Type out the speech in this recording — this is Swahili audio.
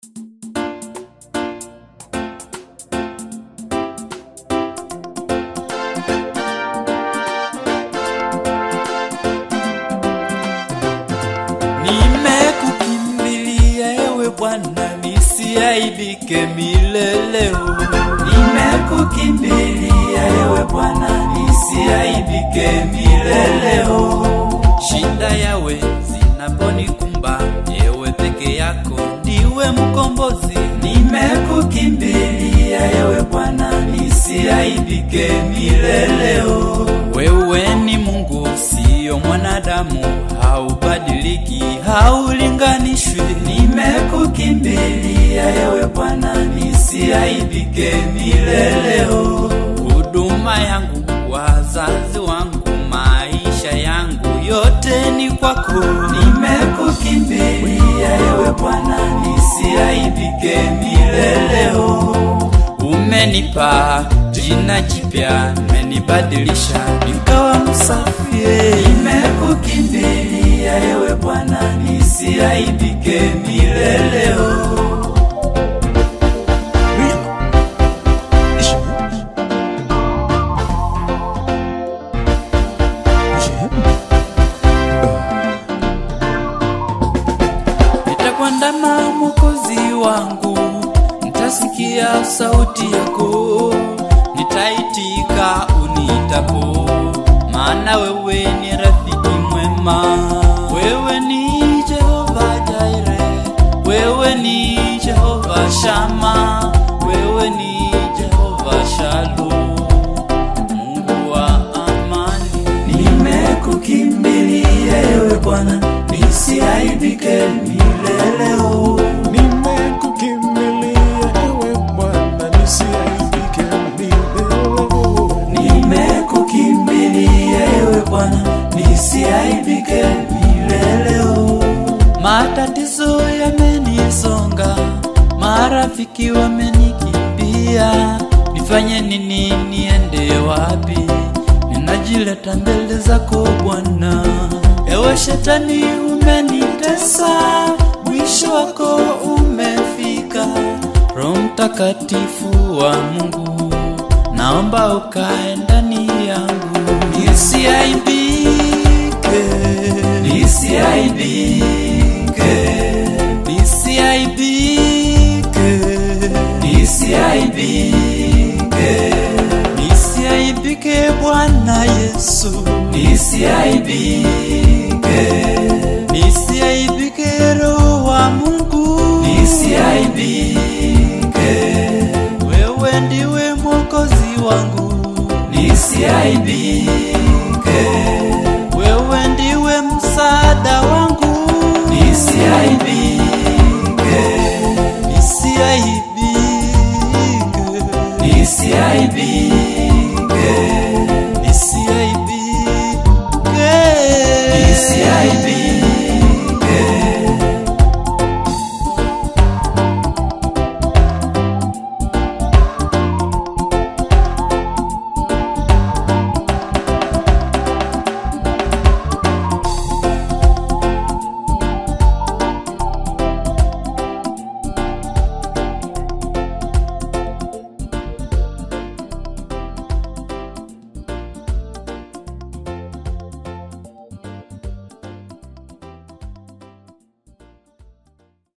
Nimekukimbilia ewe Bwana, nisiaibike milele. Nimekukimbilia ewe Bwana, nisiaibike milele. Shida yawe zinaponikumba, ewe peke yako ndiwe mkombozi. Nimekukimbilia ewe Bwana, nisiaibike milele. Wewe ni Mungu, siyo mwanadamu, haubadiliki, haulinganishwi. Nimekukimbilia ewe Bwana, nisiaibike milele. Huduma yangu, wazazi wangu, maisha yangu yote ni kwako. Nimekukimbilia ewe Bwana, nisiaibike milele. Umenipa jina jipya, umenibadilisha nikawa msafi. Nimekukimbilia ewe Bwana, nisiaibike milele. Nitakuandama Mwokozi wangu, nitasikia sauti yako, nitaitika unitapo, maana wewe ni rafiki mwema. Wewe ni Jehova Jaire, wewe ni Jehova Shama, wewe ni Jehova Shalom, Mungu wa amani. Nimekukimbilia ewe Bwana, nisiaibike milele. Nimekukimbilia ewe Bwana, nisiaibike milele. Nimekukimbilia ewe Bwana, nisiaibike milele. Matatizo yamenisonga, marafiki wamenikimbia, nifanye nini? Niende wapi? Ninajileta mbele zako Bwana. Ewe shetani, umenitesa, mwisho wako umefika. Roho Mtakatifu wa Mungu, naomba ukae ndani yangu, nisiaibike, nisiaibike, nisiaibike, nisiaibike, nisiaibike Bwana Yesu, nisiaibike, nisiaibike Roho wa Mungu, nisiaibike, wewe ndiwe mwokozi wangu, nisiaibike.